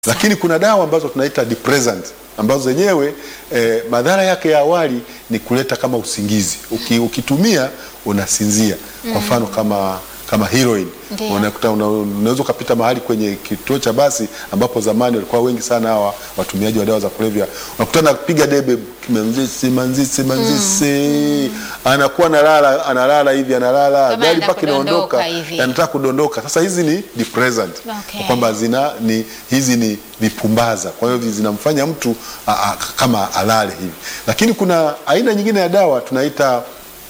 Lakini kuna dawa ambazo tunaita depressant ambazo zenyewe eh, madhara yake ya awali ni kuleta kama usingizi. Uki, ukitumia unasinzia. Kwa mfano kama kama heroin Ndio. unakuta una- unaweza ukapita mahali kwenye kituo cha basi ambapo zamani walikuwa wengi sana hawa watumiaji wa dawa za kulevya, unakuta anapiga debe manzisi manzisi manzisi, anakuwa analala analala hivi analala, Kama gari anaenda mpaka inaondoka, kudondoka hivi. anataka kudondoka. Sasa hizi ni depressant Okay. kwamba zina ni hizi ni vipumbaza, kwa hiyo zinamfanya mtu a, a, kama alale hivi. Lakini kuna aina nyingine ya dawa tunaita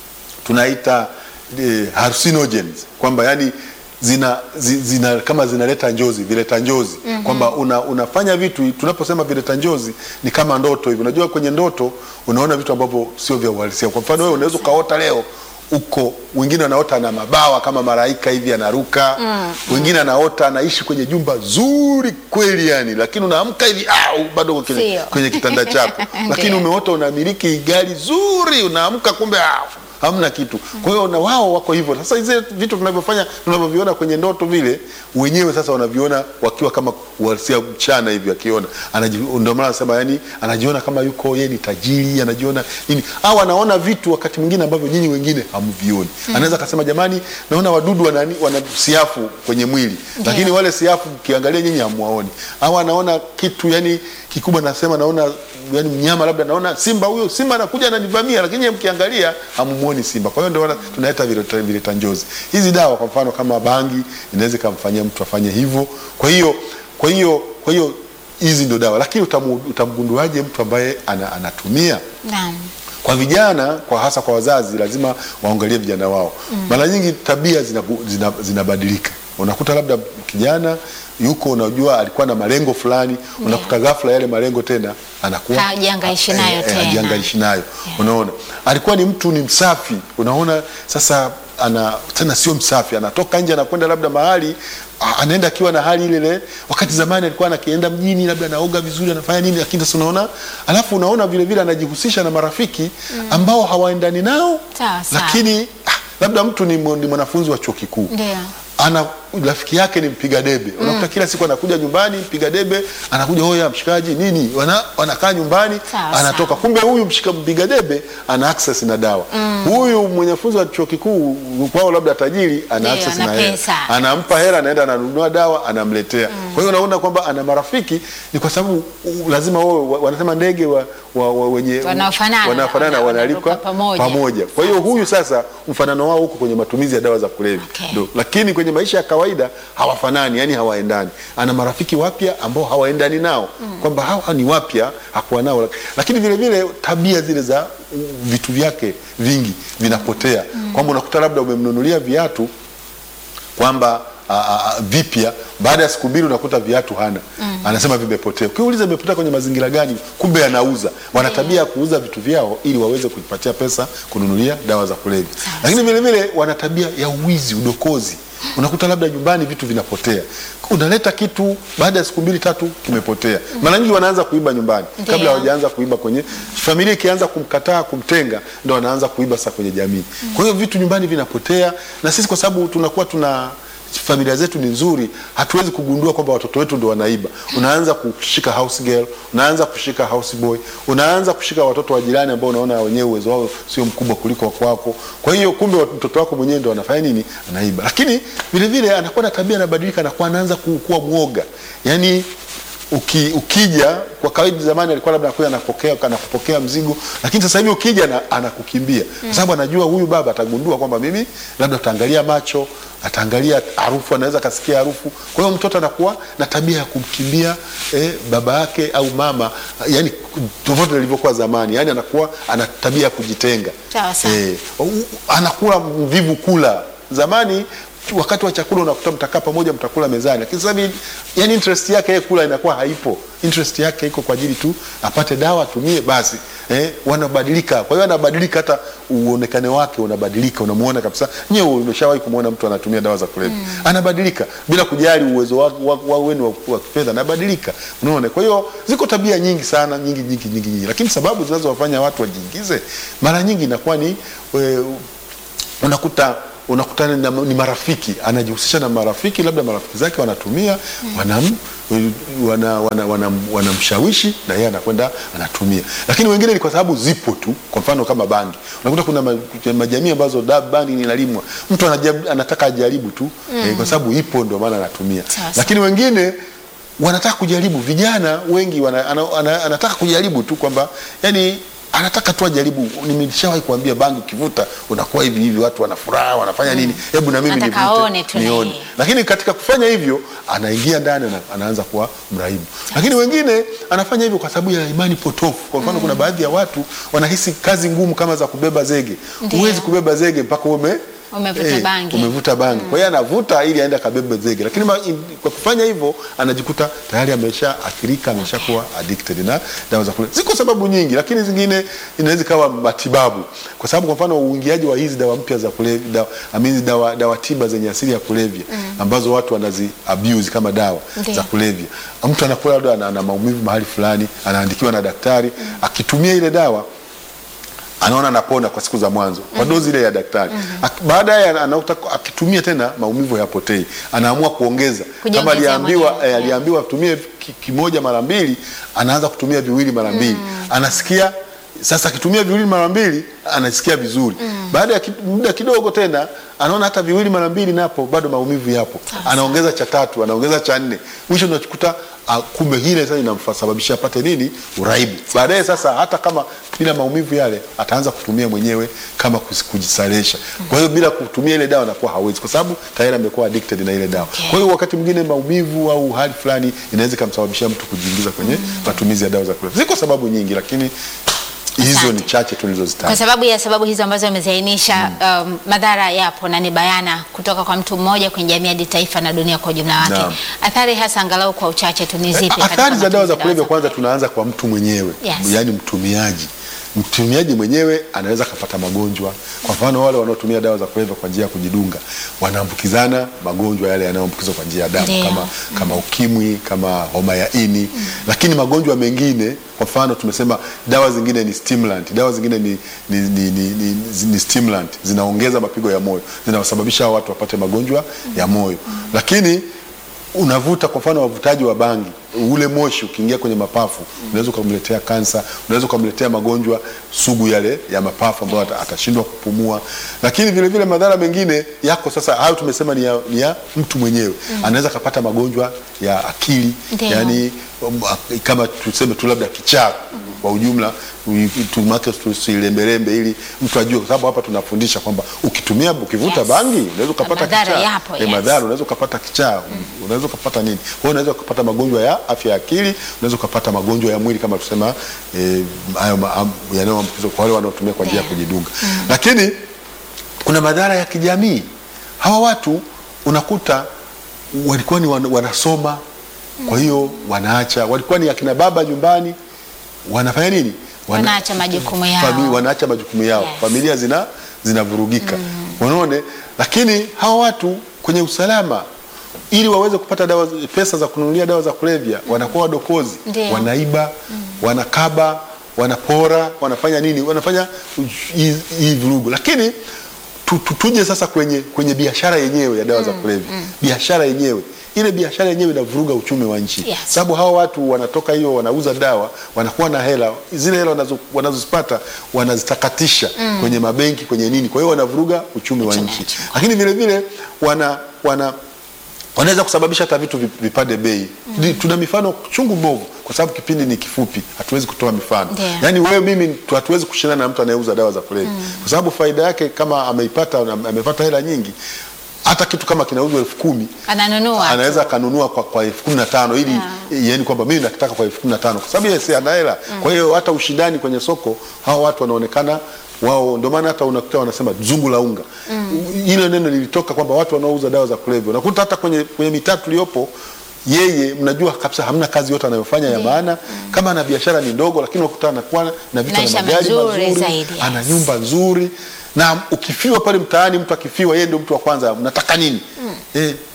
tunaita eh, hallucinogens kwamba yani zina, zi- zina kama zinaleta njozi vileta njozi kwamba una, unafanya vitu tunaposema vileta njozi ni kama ndoto hivi unajua kwenye ndoto unaona vitu ambavyo sio vya uhalisia kwa mfano wewe unaweza ukaota leo uko wengine anaota na mabawa kama malaika hivi anaruka wengine anaota anaishi kwenye jumba zuri kweli yani lakini unaamka hivi ah, bado uko kwenye, Sio. kwenye kitanda chako lakini Ndio. umeota unamiliki gari zuri unaamka kumbe ah, hamna kitu. Kwa hiyo na wao wako hivyo. Sasa hizi vitu tunavyofanya tunavyoviona kwenye ndoto vile wenyewe sasa wanaviona wakiwa kama uhalisia mchana hivi akiona. Anaji- Ndio maana nasema yani anajiona kama yuko yeye ni tajiri, anajiona nini? Au anaona vitu wakati mwingine ambavyo nyinyi wengine hamvioni. Anaweza akasema jamani, naona wadudu wana, wana siafu kwenye mwili. Lakini wale siafu ukiangalia nyinyi hamwaoni. Au anaona kitu yani kikubwa nasema naona yani mnyama labda naona simba huyo simba anakuja ananivamia lakini yeye mkiangalia hamumuoni simba kwa hiyo ndio wana- tunaita vileta vileta njozi hizi dawa kwa mfano kama bangi inaweza ikamfanyia mtu afanye hivyo kwa hiyo kwa hiyo kwa hiyo hizi ndio dawa lakini utamu- utamgunduaje mtu ambaye ana, anatumia Naam. kwa vijana kwa hasa kwa wazazi lazima waangalie vijana wao mara nyingi tabia zinabu- zina- zinabadilika unakuta labda kijana yuko unajua alikuwa na malengo fulani unakuta ghafla yale malengo tena anakuwa Hajangaishi nayo eh, eh, tena. hajangaishi nayo unaona alikuwa ni mtu ni msafi unaona sasa ana tena sio msafi anatoka nje anakwenda labda mahali a- anaenda akiwa na hali ile ile wakati zamani alikuwa anakienda mjini labda anaoga vizuri anafanya nini lakini sasa unaona alafu unaona vile vile anajihusisha na marafiki ambao hawaendani nao Sawa, sawa. lakini ah, labda mtu ni, mw- ni mwanafunzi wa chuo kikuu Ndio. ana rafiki yake ni mpiga debe unakuta kila siku anakuja nyumbani mpiga debe anakuja hoya mshikaji nini wana, wanakaa nyumbani Sawa, anatoka sawa. kumbe huyu mshika mpiga debe ana access na dawa huyu mwanafunzi wa chuo kikuu kwao labda tajiri ana Ndio, access ana na hela pesa. anampa hela anaenda ananunua dawa anamletea kwa hiyo unaona kwamba ana marafiki ni kwa sababu u- lazima wao wa- wanasema ndege wa, wa, wa, wenye Wanaofanana, wanaofanana wana- wanalikwa wanaruka pamoja. pamoja kwa hiyo huyu sasa mfanano wao huko kwenye matumizi ya dawa za kulevya Okay. Ndio. lakini kwenye maisha ya kawaida hawafanani yani hawaendani ana marafiki wapya ambao hawaendani nao kwamba hawa ni wapya hakuwa nao lakini vile vile tabia zile za uh, vitu vyake vingi vinapotea kwamba unakuta labda umemnunulia viatu kwamba a- a- a- vipya baada ya siku mbili unakuta viatu hana anasema vimepotea ukiuliza vimepotea kwenye mazingira gani kumbe anauza wana tabia ya kuuza vitu vyao ili waweze kujipatia pesa kununulia dawa za kulevya lakini vile vile wana tabia ya uwizi udokozi unakuta labda nyumbani vitu vinapotea unaleta kitu baada ya siku mbili tatu kimepotea mara nyingi wanaanza kuiba nyumbani Ndio. kabla hawajaanza kuiba kwenye familia ikianza kumkataa kumtenga ndo wanaanza kuiba sasa kwenye jamii kwa hiyo vitu nyumbani vinapotea na sisi kwa sababu tunakuwa tuna familia zetu ni nzuri hatuwezi kugundua kwamba watoto wetu ndo wanaiba unaanza kushika house girl unaanza kushika house boy unaanza kushika watoto wa jirani ambao unaona wenyewe uwezo wao sio mkubwa kuliko wa kwako kwa hiyo kumbe wa- mtoto wako mwenyewe ndo anafanya nini anaiba lakini vile vile anakuwa na tabia anabadilika anakuwa anaanza ku- kuwa mwoga yani uki, ukija kwa kawaida zamani alikuwa labda anakuja anapokea anakupokea mzigo lakini sasa hivi ukija na, anakukimbia kwa sababu anajua huyu baba atagundua kwamba mimi labda ataangalia macho ataangalia harufu anaweza akasikia harufu kwa hiyo mtoto anakuwa na tabia ya kumkimbia eh, baba yake au mama yani tofauti na ilivyokuwa zamani yani anakuwa ana tabia ya kujitenga Sawa, sawa. eh, u- u- anakuwa mvivu kula zamani wakati wa chakula unakuta mtakaa pamoja mtakula mezani lakini sasa hivi yani interest yake yeye kula inakuwa haipo interest yake iko kwa ajili tu apate dawa atumie basi eh, wanabadilika kwa hiyo anabadilika hata uonekane wake unabadilika unamuona kabisa nyewe umeshawahi kumwona mtu anatumia dawa za kulevya anabadilika bila kujali uwezo wa- wa- wa- wenu wa, wa kifedha anabadilika unaona kwa hiyo ziko tabia nyingi sana nyingi nyingi nyingi nyingi lakini sababu zinazowafanya watu wajiingize mara nyingi inakuwa ni we, unakuta unakutana na, ni marafiki anajihusisha na marafiki labda marafiki zake wanatumia wanam wana, wana, wana, wanamshawishi na yeye anakwenda anatumia lakini wengine ni kwa sababu zipo tu kwa mfano kama bangi unakuta kuna ma- majamii ambazo da bangi inalimwa mtu anajab, anataka ajaribu tu eh, kwa sababu ipo ndio maana anatumia Sasa. lakini wengine wanataka kujaribu vijana wengi wana, ana, ana, anataka kujaribu tu kwamba yani anataka tu ajaribu nimeshawahi kuambia bangi ukivuta unakuwa hivi hivi watu wana furaha wanafanya nini hebu na mimi Anataka nivute, aone tu na nione yeye. lakini katika kufanya hivyo anaingia ndani ana, anaanza kuwa mraibu lakini wengine anafanya hivyo kwa sababu ya imani potofu kwa mfano kuna baadhi ya watu wanahisi kazi ngumu kama za kubeba zege Ndio. huwezi kubeba zege mpaka ume Umevuta bangi. umevuta bangi kwa hiyo anavuta ili aende akabebe zege lakini ma, in, kwa kufanya hivyo anajikuta tayari amesha athirika ameshakuwa addicted na dawa za kulevya ziko sababu nyingi lakini zingine inaweza ikawa matibabu kwa sababu kwa mfano uingiaji wa hizi dawa mpya za kulevya dawa, I mean, dawa, dawa tiba zenye asili ya kulevya ambazo watu wanazi abuse kama dawa Ndio. za kulevya mtu anakuwa labda ana, ana maumivu mahali fulani anaandikiwa na daktari akitumia ile dawa anaona anapona kwa siku za mwanzo kwa dozi ile ya daktari Ak- baadaye ana- anakuta akitumia tena maumivu hayapotei anaamua kuongeza kama Kujiongezea aliambiwa mwenyewe, eh, aliambiwa atumie ki- kimoja mara mbili anaanza kutumia viwili mara mbili anasikia sasa akitumia viwili mara mbili anasikia vizuri baada ya ki- muda kidogo tena anaona hata viwili mara mbili napo bado maumivu yapo anaongeza cha tatu anaongeza cha nne mwisho unakuta ah, kumbe hile sasa inamsababisha apate nini uraibu baadaye sasa hata kama bila maumivu yale ataanza kutumia mwenyewe kama kus- kujisaresha kwa hiyo bila kutumia ile dawa anakuwa hawezi kwa sababu tayari amekuwa addicted na ile dawa Okay. kwa hiyo wakati mwingine maumivu au hali fulani inaweza ikamsababishia mtu kujiingiza kwenye matumizi ya dawa za kulevya ziko sababu nyingi lakini hizo Asante. ni chache Kwa tulizozitaja sababu ya sababu hizo ambazo ameziainisha, um, madhara yapo na ni bayana kutoka kwa mtu mmoja kwenye jamii hadi taifa na dunia kwa ujumla wake. Naam. Athari hasa angalau kwa uchache tu ni zipi? Eh, katika athari za dawa za matumizi kulevya kwanza tunaanza kwa mtu mwenyewe Yes. yaani mtumiaji mtumiaji mwenyewe anaweza akapata magonjwa kwa mfano wale wanaotumia dawa za kulevya kwa njia ya kujidunga wanaambukizana magonjwa yale yanayoambukizwa kwa njia ya damu Ndio. kama, kama ukimwi kama homa ya ini lakini magonjwa mengine kwa mfano tumesema dawa zingine ni stimulant dawa zingine ni, ni, ni, ni, ni, ni stimulant zinaongeza mapigo ya moyo zinawasababisha hao watu wapate magonjwa ya moyo lakini unavuta kwa mfano wavutaji wa bangi ule moshi ukiingia kwenye mapafu unaweza ukamletea kansa unaweza ukamletea magonjwa sugu yale ya mapafu ambayo ata- atashindwa kupumua lakini vile vile madhara mengine yako sasa hayo tumesema ni ya, ni ya mtu mwenyewe anaweza akapata magonjwa ya akili Ndio. yani um, a- kama tuseme tu labda kichaa kwa ujumla ui- tumake tusilembelembe ili mtu ajue kwa sababu hapa tunafundisha kwamba ukitumia ukivuta Yes. bangi unaweza ukapata Madhara kichaa yapo, Eh, yes. madhara unaweza ukapata kichaa unaweza ukapata nini kwa hiyo unaweza ukapata magonjwa ya afya ya akili unaweza ukapata magonjwa ya mwili kama tusema eh, hayo ma- am- yanayoambukizwa kwa wale wanaotumia kwa njia ya Yeah. kujidunga lakini kuna madhara ya kijamii hawa watu unakuta walikuwa ni wan- wanasoma kwa hiyo wanaacha walikuwa ni akina baba nyumbani wanafanya nini Wana- Wanaacha majukumu yao. Fami- wanaacha majukumu yao Yes. familia zina zinavurugika unaone lakini hawa watu kwenye usalama ili waweze kupata dawa pesa za kununulia dawa za kulevya wanakuwa wadokozi Ndio. wanaiba wanakaba wanapora wanafanya nini wanafanya hii hii vurugu lakini tu, tu, tuje sasa kwenye, kwenye biashara yenyewe ya dawa za kulevya biashara yenyewe ile biashara yenyewe inavuruga uchumi wa nchi Yes. sababu hawa watu wanatoka hiyo wanauza dawa wanakuwa na hela zile hela wanazo- wanazozipata wanazitakatisha kwenye mabenki kwenye nini kwa hiyo wanavuruga uchumi wa Uchumi wa nchi nchi. lakini vile vile wana, wana wanaweza kusababisha hata vitu vi- vipande bei mm. tuna mifano chungu mbovu kwa sababu kipindi ni kifupi hatuwezi kutoa mifano Ndio. yaani wewe mimi tu- hatuwezi kushindana na mtu anayeuza dawa za kulevya kwa sababu faida yake kama ameipata na amepata hela nyingi hata kitu kama kinauzwa elfu kumi Ananunua. anaweza akanunua kwa, kwa elfu kumi na tano ili yani kwamba mimi nakitaka kwa elfu kumi na tano kwa sababu yeye si ana hela kwa hiyo hata ushindani kwenye soko hawa watu wanaonekana wao ndio maana hata unakuta wanasema zungu la unga ile neno lilitoka kwamba watu wanaouza dawa za kulevya unakuta hata kwenye, kwenye mitaa tuliyopo yeye mnajua kabisa hamna kazi yote anayofanya ya maana kama ana biashara ni ndogo lakini unakuta anakuwa na vitu na Maisha magari mazuri mazuri zaidi, yes. ana nyumba nzuri na ukifiwa pale mtaani mtu akifiwa yeye ndio mtu wa kwanza mnataka nini eh,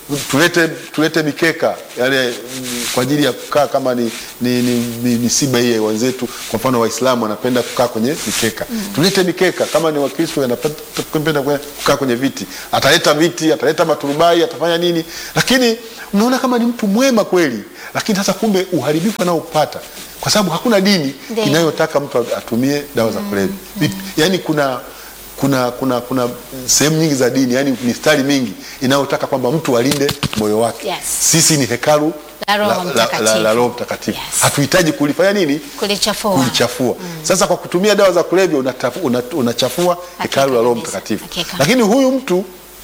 tulete tulete mikeka yale mm, kwa ajili ya kukaa kama ni ni, ni, ni misiba hii ya wenzetu. Kwa mfano Waislamu wanapenda kukaa kwenye mikeka, tulete mikeka. Kama ni Wakristo wanapenda kukaa kwenye viti, ataleta viti, ataleta maturubai, atafanya nini, lakini unaona kama ni mtu mwema kweli, lakini sasa kumbe uharibifu anaopata kwa sababu hakuna dini Ndiyo. inayotaka mtu atumie dawa za kulevya. Yaani kuna kuna kuna kuna sehemu nyingi za dini, yani mistari mingi inayotaka kwamba mtu alinde moyo wake. Yes. Sisi ni hekalu La Roho la- la- Mtakatifu. la- la Roho Mtakatifu. Yes. Hatuhitaji kulifanya nini? kulichafua Kulichafua. Sasa kwa kutumia dawa za kulevya unatafu- una- unachafua hekalu la Roho kabisa. Mtakatifu. Hakika. Lakini huyu mtu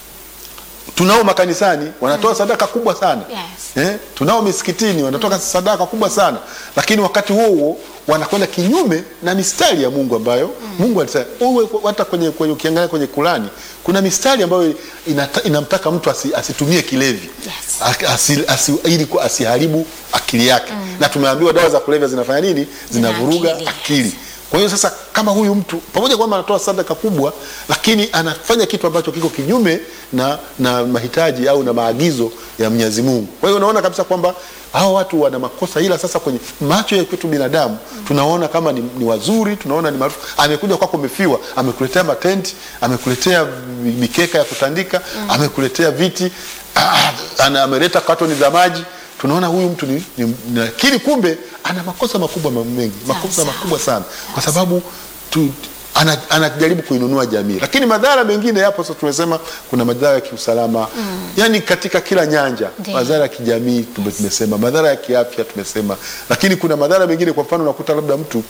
tunao makanisani wanatoa sadaka kubwa sana Yes. eh? tunao misikitini wanatoka sadaka kubwa sana lakini wakati huo huo wanakwenda kinyume na mistari ya Mungu ambayo Mungu alisema uwe hata kwenye, kwenye ukiangalia kwenye Kurani kuna mistari ambayo inata, inamtaka mtu asi, asitumie kilevi Yes. Asi- asi, asi, ili ku- asiharibu akili yake na tumeambiwa dawa za kulevya zinafanya nini zinavuruga akili, akili kwa hiyo sasa kama huyu mtu pamoja kwamba anatoa sadaka kubwa, lakini anafanya kitu ambacho kiko kinyume na, na mahitaji au na maagizo ya Mwenyezi Mungu. Kwa hiyo unaona kabisa kwamba hao watu wana makosa, ila sasa kwenye macho ya kwetu binadamu tunaona kama ni, ni wazuri, tunaona ni maarufu. Amekuja kwako umefiwa, amekuletea matenti, amekuletea mikeka ya kutandika, amekuletea viti, ah, ana- ameleta katoni za maji tunaona huyu mtu ni, ni, ni lakini kumbe ana makosa makubwa ma- mengi makosa Sawa, makubwa sana kwa sababu tu, ana, anajaribu kuinunua jamii lakini madhara mengine yapo sasa tumesema kuna madhara ya kiusalama yani katika kila nyanja Ndiyo. madhara ya kijamii tume- tumesema madhara ya kiafya tumesema lakini kuna madhara mengine kwa mfano unakuta labda mtu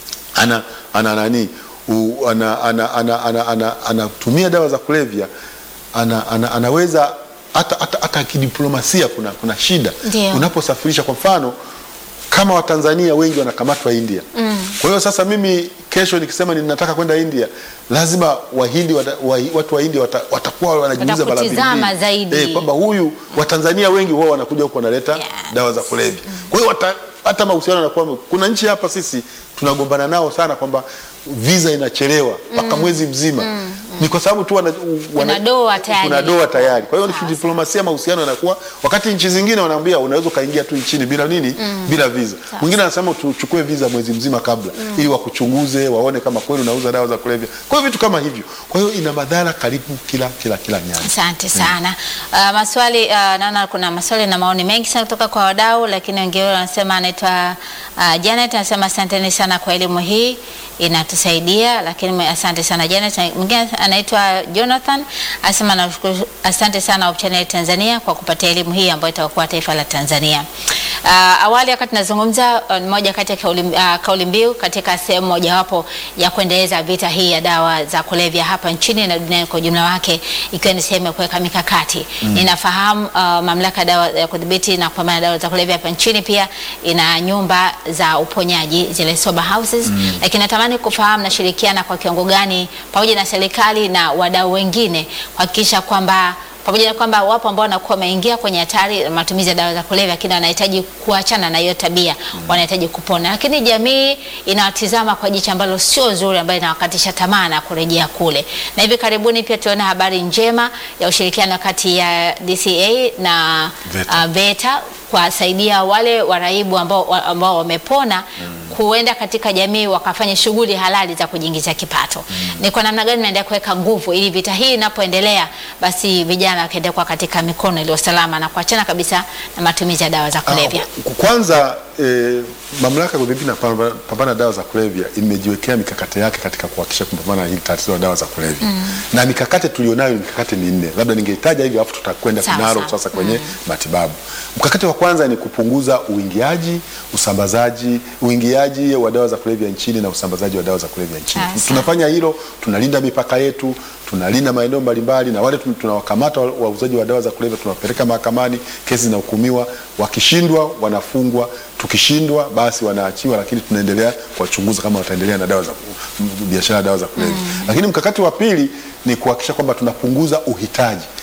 ana ana nani u- ana ana ana ana ana anatumia dawa za kulevya ana, ana, anaweza hata hata hata kidiplomasia kuna kuna shida Ndio. unaposafirisha kwa mfano kama Watanzania wengi wanakamatwa India. Kwa hiyo sasa mimi kesho nikisema ninataka kwenda India, lazima Wahindi wata, wa, watu wa India wata, watakuwa wanajiuliza mara mbili Watakutizama mbili. zaidi. Eh, kwamba huyu Watanzania wengi huwa wanakuja huku wanaleta Yes. dawa za kulevya. Kwa hiyo wata- hata mahusiano yanakuwa kuna nchi hapa sisi tunagombana nao sana kwamba visa inachelewa mpaka mwezi mzima ni kwa sababu tu wana, wana, doa tayari. kuna doa tayari. Kwa hiyo kidiplomasia mahusiano yanakuwa, wakati nchi zingine wanaambia unaweza ukaingia tu nchini bila nini, bila visa. Mwingine anasema tuchukue visa mwezi mzima kabla, ili wakuchunguze waone kama kweli unauza dawa za kulevya. Kwa hiyo vitu kama hivyo, kwa hiyo ina madhara karibu kila kila kila nyanja. Asante sana. Uh, maswali uh, naona kuna maswali na maoni mengi sana kutoka kwa wadau, lakini wengine wanasema anaitwa uh, Janet anasema asanteni sana kwa elimu hii inatusaidia, lakini mwe- asante sana Janet. Na Mwingine anaitwa Jonathan anasema nashukuru, asante sana Hope Channel Tanzania kwa kupatia elimu hii ambayo itakuwa taifa la Tanzania. Uh, awali wakati nazungumza uh, moja kati ya kauli, uh, kauli mbiu katika sehemu mojawapo ya kuendeleza vita hii ya dawa za kulevya hapa nchini na duniani kwa ujumla wake ikiwa ni sehemu ya kuweka mikakati. Ninafahamu uh, mamlaka ya dawa ya kudhibiti na kupambana na dawa za kulevya hapa nchini pia ina nyumba za uponyaji zile sober houses, lakini natamani kufahamu nashirikiana kwa kiwango gani pamoja na serikali na wadau wengine kuhakikisha kwamba pamoja na kwamba wapo ambao wanakuwa wameingia kwenye hatari ya matumizi ya dawa za kulevya, lakini wanahitaji kuachana na hiyo tabia, wanahitaji kupona, lakini jamii inawatizama kwa jicho ambalo sio zuri, ambayo inawakatisha tamaa na kurejea kule. Na hivi karibuni pia tuona habari njema ya ushirikiano kati ya DCA na VETA. uh, VETA kuwasaidia wale waraibu ambao ambao wamepona kuenda katika jamii wakafanya shughuli halali za kujiingizia kipato. Ni kwa namna gani naendelea kuweka nguvu ili vita hii inapoendelea, basi vijana wakaendelea kuwa katika mikono iliyo salama na kuachana kabisa na matumizi ya dawa za kulevya. Ah, Kwanza eh, mamlaka ya kudhibiti na kupambana kupambana na dawa za kulevya imejiwekea mikakati yake katika kuhakikisha kupambana na hili tatizo la dawa za kulevya na mikakati tulionayo ni mikakati minne, labda ningeitaja hivi alafu tutakwenda Sawa, kinaro sawa. sasa kwenye matibabu. Mkakati wa kwanza ni kupunguza uingiaji, usambazaji, uingiaji wa dawa za kulevya nchini na usambazaji wa dawa za kulevya nchini. Sawa, sawa. Tunafanya hilo, tunalinda mipaka yetu, tunalinda maeneo mbalimbali, na wale tun- tunawakamata wa- wauzaji wa dawa za kulevya tunawapeleka mahakamani, kesi zinahukumiwa, wakishindwa wanafungwa, tukishindwa basi wanaachiwa, lakini tunaendelea kuwachunguza kama wataendelea na dawa za m- biashara ya dawa za kulevya. Lakini mkakati wa pili ni kuhakikisha kwamba tunapunguza uhitaji.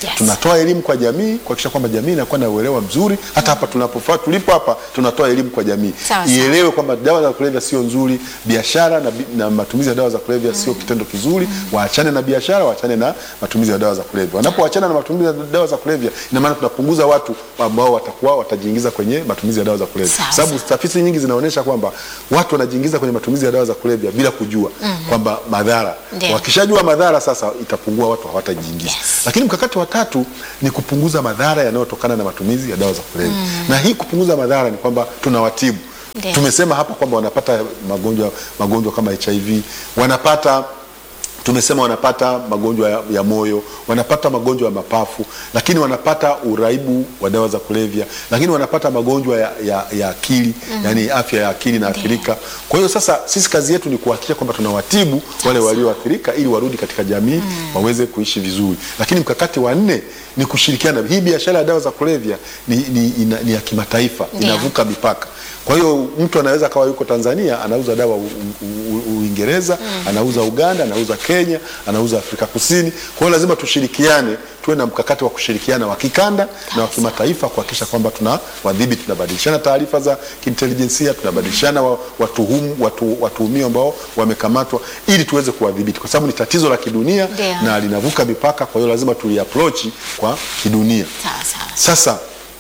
Yes. tunatoa elimu kwa jamii kuhakikisha kwamba jamii inakuwa na uelewa mzuri. Hata hapa tunapofaa tulipo hapa tunatoa elimu kwa jamii Sawa, sawa. ielewe kwamba dawa za kulevya sio nzuri, biashara na, bi- na matumizi ya dawa za kulevya sio kitendo kizuri. Waachane na biashara, waachane na matumizi ya dawa za kulevya. Wanapoachana na matumizi ya dawa za kulevya, ina maana tunapunguza watu ambao watakuwa watajiingiza kwenye matumizi ya dawa za kulevya, Sawa, sababu tafiti nyingi zinaonyesha kwamba watu wanajiingiza kwenye matumizi ya dawa za kulevya bila kujua kwamba madhara. Ndio. Wakishajua madhara, sasa itapungua, watu hawatajiingiza Yes. lakini mkakati wa tatu ni kupunguza madhara yanayotokana na matumizi ya dawa za kulevya na hii kupunguza madhara ni kwamba tunawatibu. Ndio. Tumesema hapa kwamba wanapata magonjwa magonjwa kama HIV, wanapata tumesema wanapata magonjwa ya, ya moyo, wanapata magonjwa ya mapafu, lakini wanapata uraibu wa dawa za kulevya, lakini wanapata magonjwa ya, ya, ya akili yani afya ya akili inaathirika. Kwa hiyo sasa sisi kazi yetu ni kuhakikisha kwamba tunawatibu wale walioathirika ili warudi katika jamii waweze kuishi vizuri. Lakini mkakati wa nne ni kushirikiana. Hii biashara ya dawa za kulevya ni, ni, ina, ni ya kimataifa, Ndio. inavuka mipaka. Kwa hiyo mtu anaweza kawa yuko Tanzania anauza dawa U- U- U- Uingereza, anauza Uganda, anauza Kenya, anauza Afrika Kusini. Kwa hiyo lazima tushirikiane, tuwe na mkakati wa kushirikiana wa kikanda na wa kimataifa kuhakikisha kwamba tuna wadhibiti, tunabadilishana taarifa za kiintelijensia, tunabadilishana wa- watuhumu, watu, watuhumiwa ambao wamekamatwa ili tuweze kuwadhibiti, kwa sababu ni tatizo la kidunia Ndio. na linavuka mipaka. Kwa hiyo lazima tuliapproach kwa kidunia. Sawa sawa. Sasa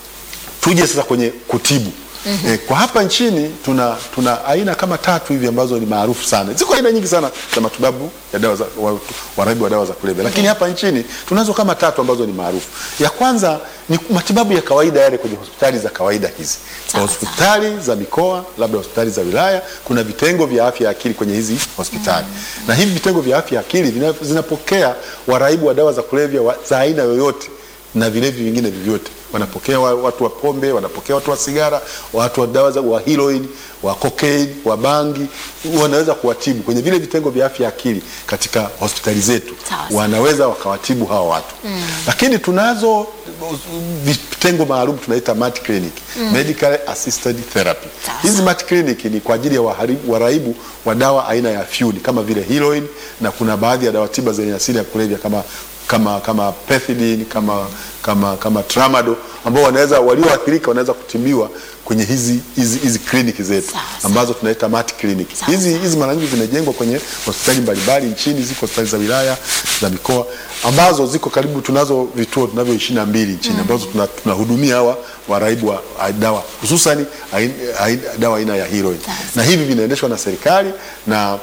tuje sasa kwenye kutibu. Eh, kwa hapa nchini tuna tuna aina kama tatu hivi ambazo ni maarufu sana. Ziko aina nyingi sana za matibabu ya dawa za wa- waraibu wa dawa za kulevya, lakini hapa nchini tunazo kama tatu ambazo ni maarufu. Ya kwanza ni matibabu ya kawaida yale kwenye hospitali za kawaida hizi, kwa Sawa, hospitali za mikoa, labda hospitali za wilaya, kuna vitengo vya afya ya akili kwenye hizi hospitali na hivi vitengo vya afya ya akili vina- zinapokea waraibu wa dawa za kulevya wa- za aina yoyote na vilevi vingine vyovyote. Wanapokea wa- watu wa pombe, wanapokea watu wa sigara, watu wa dawa za wa heroin, wa cocaine, wa bangi, wanaweza kuwatibu kwenye vile vitengo vya afya ya akili katika hospitali zetu, Sawa, sawa. wanaweza wakawatibu hawa watu lakini tunazo uh, vitengo maalum tunaita mat clinic, medical assisted therapy. Sawa, Hizi mat clinic ni kwa ajili ya waharibu- waraibu wa dawa aina ya fyuni kama vile heroin na kuna baadhi ya dawa tiba zenye asili ya kulevya kama kama kama pethidine kama kama kama tramadol ambao wanaweza walioathirika wanaweza kutibiwa kwenye hizi hizi hizi kliniki zetu Sawa, sawa. ambazo tunaita mat clinic. Sawa, Hizi sawa. hizi mara nyingi zimejengwa kwenye hospitali mbalimbali nchini, ziko hospitali za wilaya za mikoa ambazo ziko karibu, tunazo vituo tunavyo ishirini na mbili nchini ambazo tuna- tunahudumia hawa waraibu wa wa dawa hususani ain- ain- dawa aina ya heroin, Sawa, na hivi vinaendeshwa na serikali na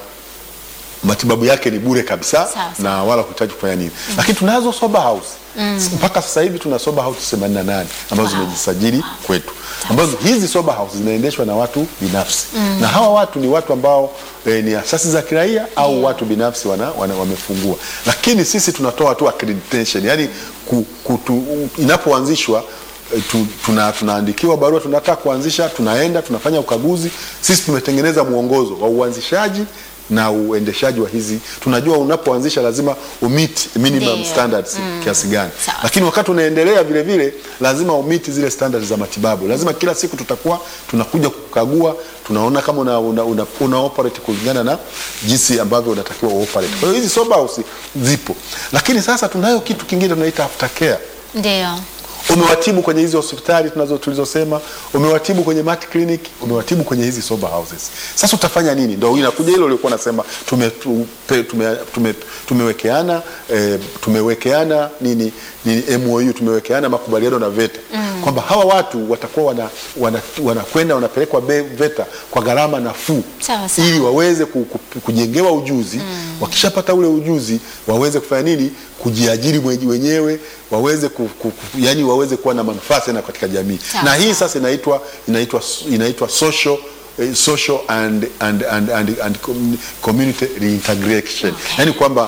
matibabu yake ni bure kabisa Sawa, sawa. na wala huhitaji kufanya nini, lakini tunazo sober house mpaka sasa hivi tuna sober house 88 ambazo Wow. zimejisajili kwetu, ambazo hizi sober house zinaendeshwa na watu binafsi na hawa watu ni watu ambao eh, ni asasi za kiraia au watu binafsi wana, wana, wamefungua, lakini sisi tunatoa tu accreditation, yani ku, kutu, inapoanzishwa eh, tu, tuna, tunaandikiwa barua tunataka kuanzisha, tunaenda tunafanya ukaguzi. Sisi tumetengeneza mwongozo wa uanzishaji na uendeshaji wa hizi. Tunajua unapoanzisha lazima umit minimum Ndio. standards kiasi gani, Sawa. lakini wakati unaendelea vile vile lazima umiti zile standards za matibabu. Lazima kila siku tutakuwa tunakuja kukagua, tunaona kama una, una, una, una operate kulingana na jinsi ambavyo unatakiwa uoperate. Kwa hiyo hizi sober house zipo, lakini sasa tunayo kitu kingine tunaita aftercare Ndio. umewatibu kwenye hizi hospitali tunazo tulizosema, umewatibu kwenye mat clinic, umewatibu kwenye hizi sober houses. Sasa utafanya nini? Ndio inakuja hilo uliokuwa nasema tume, tume, tume, tume, tumewekeana eh, tumewekeana nini, nini MOU tumewekeana makubaliano na VETA kwamba hawa watu watakuwa wanakwenda wana, wanakwenda wanapelekwa be- VETA kwa gharama nafuu Sawa, sawa. ili waweze ku, ku, kujengewa ujuzi wakishapata ule ujuzi waweze kufanya nini kujiajiri mwenye- wenyewe waweze ku, ku, ku, yani waweze kuwa na manufaa tena katika jamii Sawa, na hii sawa. sasa inaitwa inaitwa inaitwa social eh, social and, and, and, and, and commu- community reintegration Okay. yani kwamba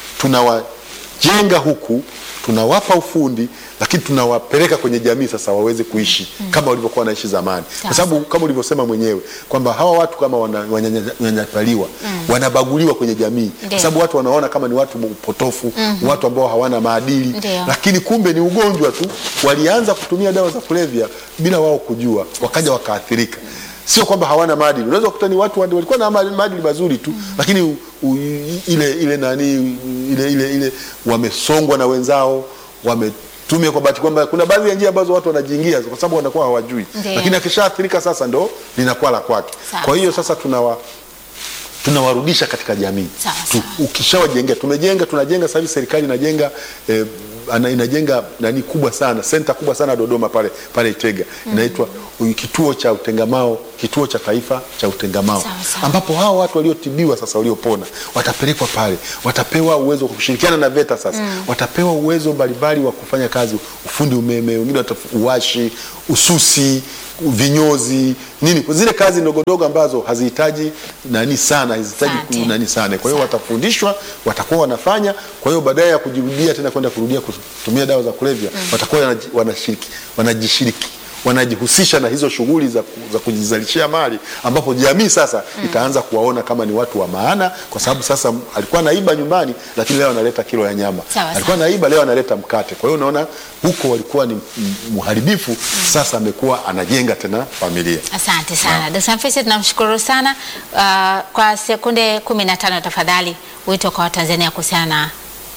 tunawajenga huku tunawapa ufundi lakini tunawapeleka kwenye jamii sasa waweze kuishi kama walivyokuwa wanaishi zamani kwa Sawa. sababu kama ulivyosema mwenyewe kwamba hawa watu kama wana- wananyanyapaliwa wanabaguliwa kwenye jamii Ndio. kwa sababu watu wanaona kama ni watu potofu watu ambao hawana maadili Ndio. lakini kumbe ni ugonjwa tu walianza kutumia dawa za kulevya bila wao kujua wakaja wakaathirika sio kwamba hawana maadili unaweza kukuta ni watu wandi- walikuwa na ma- maadili mazuri tu lakini u, u, ile ile nani ile ile ile wamesongwa na wenzao wame tume kwa bahati kwamba kuna baadhi ya njia ambazo watu wanajiingia kwa sababu wanakuwa hawajui, Ndiyo. lakini akishaathirika sasa ndo linakuwa la kwake. Sawa, Kwa hiyo sasa tunawa tunawarudisha katika jamii Sawa, tu, ukishawajengea tumejenga tunajenga sasa hivi serikali inajenga eh, ana- inajenga nani kubwa sana senta kubwa sana Dodoma pale pale Itega inaitwa kituo cha utengamao kituo cha taifa cha utengamao Sawa, sawa. ambapo hao watu waliotibiwa sasa waliopona watapelekwa pale watapewa uwezo wa kushirikiana na VETA sasa watapewa uwezo mbalimbali wa kufanya kazi ufundi umeme wengine wataf- uwashi ususi vinyozi nini zile kazi ndogondogo ambazo hazihitaji nani sana hazihitaji Asante. ku- nani sana kwa hiyo watafundishwa watakuwa wanafanya kwa hiyo baadaye ya kujirudia tena kwenda kurudia kutumia dawa za kulevya watakuwa wanaji- wanashiriki wanajishiriki wanajihusisha na hizo shughuli za, ku- za kujizalishia mali ambapo jamii sasa itaanza kuwaona kama ni watu wa maana kwa sababu sasa m- alikuwa naiba nyumbani lakini leo analeta kilo ya nyama Sawa, alikuwa naiba leo analeta mkate kwa hiyo unaona huko walikuwa ni m- mharibifu sasa amekuwa anajenga tena familia Asante sana Dkt. Mfisi, tunamshukuru sana. Uh, kwa sekunde kumi na tano tafadhali, wito kwa Watanzania kuhusiana na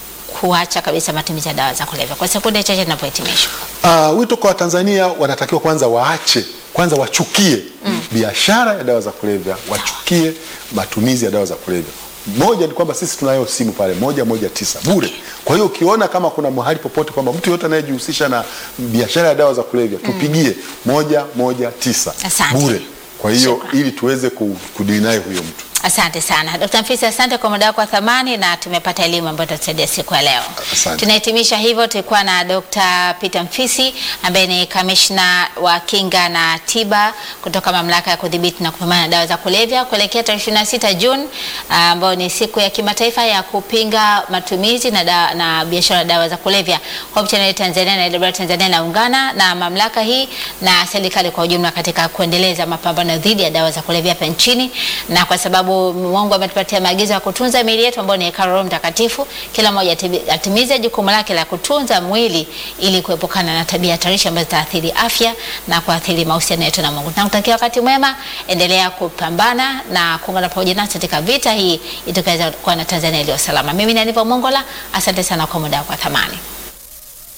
kuacha kabisa matumizi ya dawa za kulevya kwa sekunde chache tunapohitimisha. Uh, wito kwa Watanzania wanatakiwa kwanza waache kwanza wachukie biashara ya dawa za kulevya, wachukie matumizi ya dawa za kulevya. Moja ni kwamba sisi tunayo simu pale moja moja tisa bure. Kwa hiyo ukiona kama kuna mahali popote kwamba mtu yote anayejihusisha na biashara ya dawa za kulevya tupigie moja moja tisa Asante. bure. Kwa hiyo Shukrani. ili tuweze ku- kudili naye huyo mtu. Asante sana Dkt. Mfisi, asante kwa muda wako wa thamani na tumepata elimu ambayo itatusaidia siku ya leo. Asante. Tunahitimisha hivyo, tulikuwa na Dr. Peter Mfisi ambaye ni kamishna wa kinga na tiba kutoka mamlaka ya kudhibiti na kupambana na dawa za kulevya kuelekea tarehe 26 Juni ah, ambayo ni siku ya kimataifa ya kupinga matumizi na, da, na biashara ya dawa za kulevya. Hope Channel Tanzania na AWR Tanzania naungana na mamlaka hii na serikali kwa ujumla katika kuendeleza mapambano dhidi ya dawa za kulevya hapa nchini, na kwa sababu Mungu ametupatia maagizo ya kutunza miili yetu ambayo ni hekalu la Roho Mtakatifu, kila mmoja atibi- atimize jukumu lake la kutunza mwili ili kuepukana na tabia hatarishi ambazo zitaathiri afya na kuathiri mahusiano yetu na Mungu. Tunakutakia wakati mwema, endelea kupambana na kuungana pamoja nasi katika vita hii itakayoweza kuwa na Tanzania iliyo salama. Mimi ni Aniva Mongola, asante sana kwa muda wako wa thamani.